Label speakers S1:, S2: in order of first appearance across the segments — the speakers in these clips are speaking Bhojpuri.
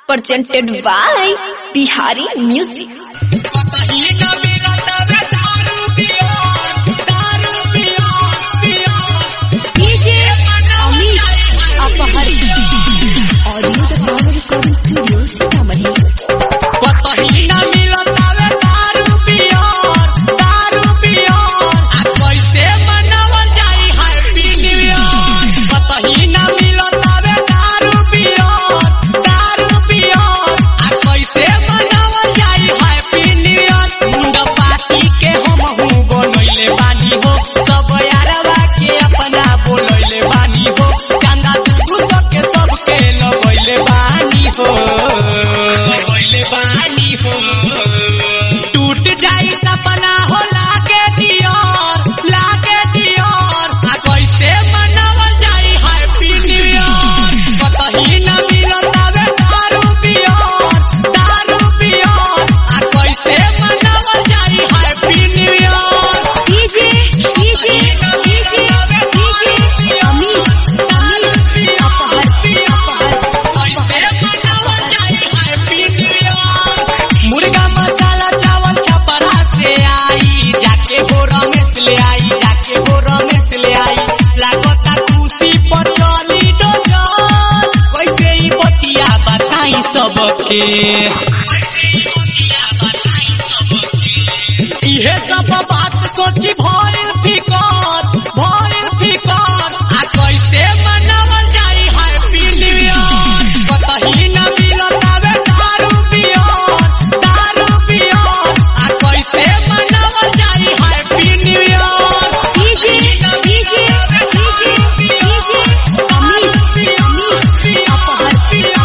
S1: presented by Bihari Music. DJ Amit Apahar. Audio the Sound Recording Studio, Sitamarhi.
S2: सब यारवा के अपना बोलैले बानी हो चंदा तू सबके सबके लगैले बानी हो लगैले बानी हो टूट जाई सपना हो लागे दियर लागे दियर आ कैसे मनावल जाई हैप्पी न्यू ईयर कतही न मिलत आवे दारू पियर दारू पियर आ कैसे मनावल जाई happy new year
S1: DJ DJ DJ DJ Amit Amit Apahar
S2: मुर्गा मसाला चावल छपरा से आई जाके हो रमेश ले आई जाके हो रमेश ले आई लागता खुशी पर चली डोजर कैसे ई बतिया बताई सबके इहे सब बात सोची भइल फिकर भइल फिकर आ कैसे मनावल जाई हैप्पी न्यू ईयर कतही न मिलत आवे दारू पियर दारू पियर आ कैसे मनावल जाई happy new year
S1: DJ DJ DJ DJ Amit Amit Apahar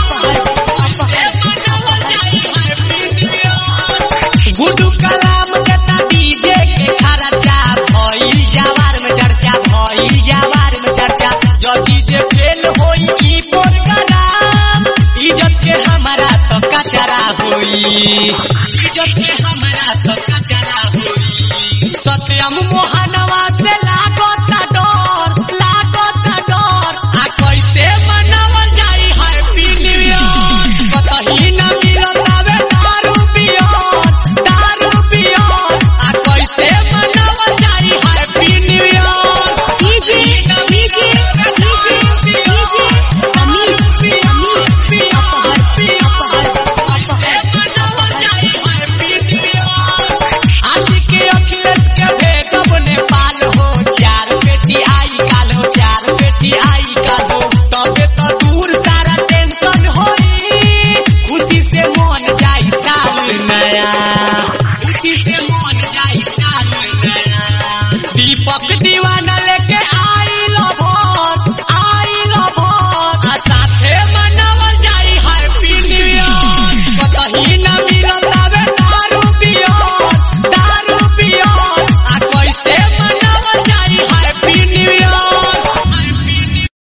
S2: Guddu Kalam के ता डीजे के खर्चा भई जवार में चर्चा भई जवार में चर्चा जो डीजे फेल होई ई प्रोग्राम इज्जत के हमारा तो कचरा होई इज्जत के हमारा तो कचरा होई सत्यम मोहनवा से लागत डर लागत डर आ कैसे मनावल जाई हैप्पी न्यू ईयर कतही न मिलत आवे दारू पियर दारू पियर आ कैसे मनावल जाई happy new year
S1: DJ DJ DJ DJ Amit Amit Apahar
S2: आज के अखिलेश के भेजब नेपाल हो चार बेटी आई काल हो चार बेटी आई काल हो तबे तो दूर सारा टेंशन होई खुशी से मन जाई साल नया खुशी से मन जाई साल नया दीपक दीवाना